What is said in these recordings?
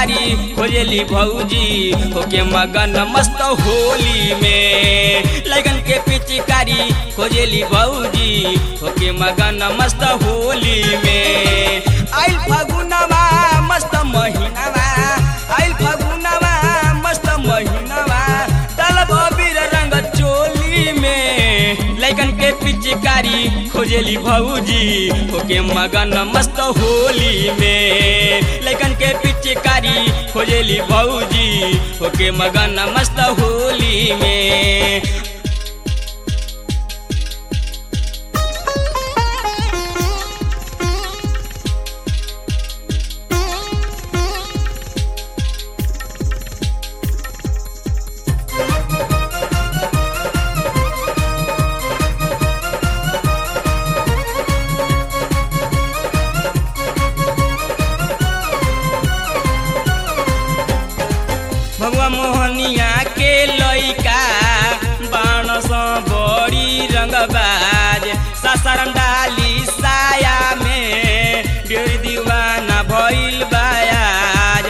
पिचकारी खोजेली भौजी होके मगन मस्त होली में लगन के पिचकारी खोजेली भौजी होके मगन मस्त होली में आइल फगुनवा मस्त महीनावा आइल फगुनवा मस्त महीनावा तलब अबीर रंग चोली में लैकन के पिचकारी खोजेली भौजी होके मगन मस्त होली में लैकन के पिचकारी खोजेली भौजी होके मगन मस्त होली में भगवा मोहनिया के लइका बाणस बड़ी रंगबाज सासाराम डाली साया में डेढ़ दीवाना भइल बायाज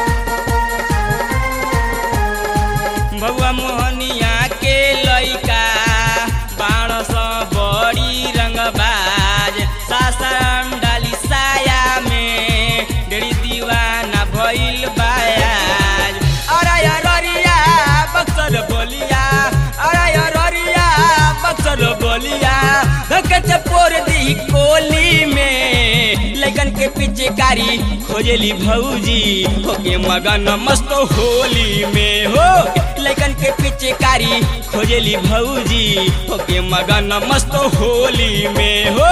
भगवा मोहनिया के लइका बाणस बड़ी रंगबाज सासाराम डाली साया में डेढ़ दीवाना भइल बायाज अरे अरिया बक्सर बोलिया अरे अरिया बक्सर बोलिया धक्के चपोर दी कोली में लगन के पिचकारी खोजेली भौजी होके मगन मस्त होली में हो लगन के पिचकारी खोजेली भौजी होके मगन मस्त होली में हो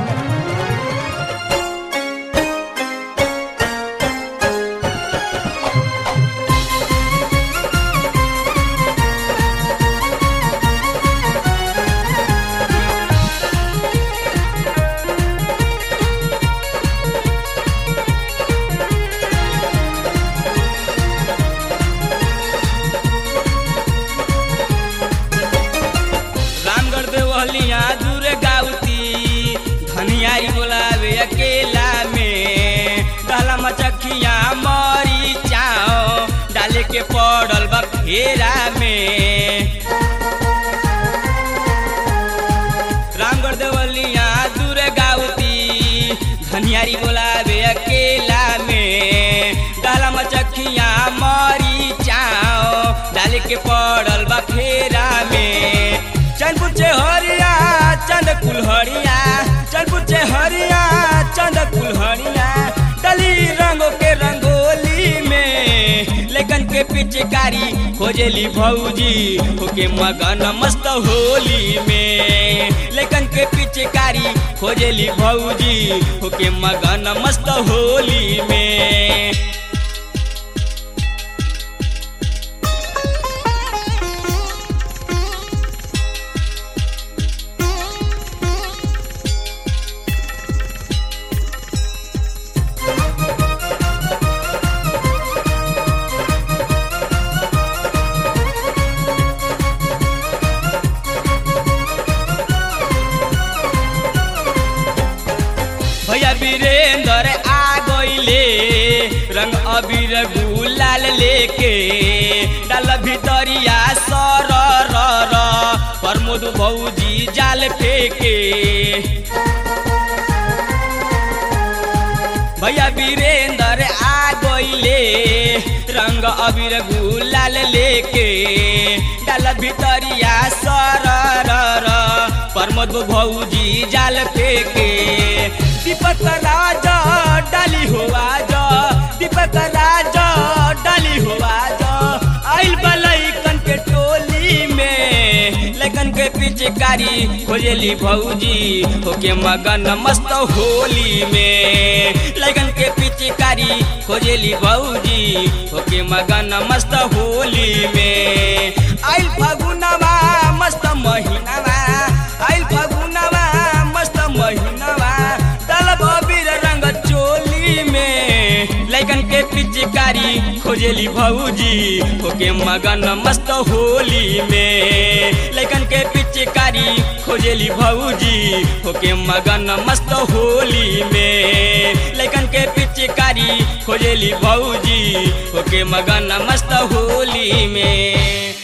रामगढ़ देवलिया दूर गाउती धनियारी बोलावे अकेला में डाला मचखिया मरी चाओ डाले के पड़ल बा फेरा में रामगढ़ देवलिया दूर गाउती धनियारी बोलावे अकेला में डाला मचखिया मरी चाओ डाले के पड़ल बा फेरा में चंद पुचे हरिया चंद कुलहरिया चंद पुचे हरिया चंद कुलहरिया डली रंगों के रंगोली में लेकिन के पिचकारी खोजेली भौजी होके मगन मस्त होली में लेकिन के पिचकारी खोजेली भौजी होके मगन मस्त होली में भैया वीरेंद्र आ गईले रंग अबीर गुलाल लेके डाल भितरिया सर र र प्रमोद भौजी जाल फेके भैया वीरेंद्र आ गईले रंग अबीर गुलाल लेके डाल भितरिया सर र र प्रमोद भौजी जाल फेके दीपक राजा डाली हो आज दीपक राजा डाली हो आज आइल बलैकन के टोली में लैकन के पिचकारी खोजेली भौजी होके मगन मस्त होली में लैकन के पिचकारी खोजेली भौजी होके मगन मस्त होली में आइल फगुनवा मस्त महीनावा आइल फगुनवा मस्त महीनावा तलब अबीर रंग चोली में लैकन के पिचकारी खोजेली भौजी होके मगन मस्त होली में लैकन के पिचकारी खोजेली भौजी होके मगन मस्त होली में लैकन के पिचकारी खोजेली भौजी ओके मगन मस्त होली में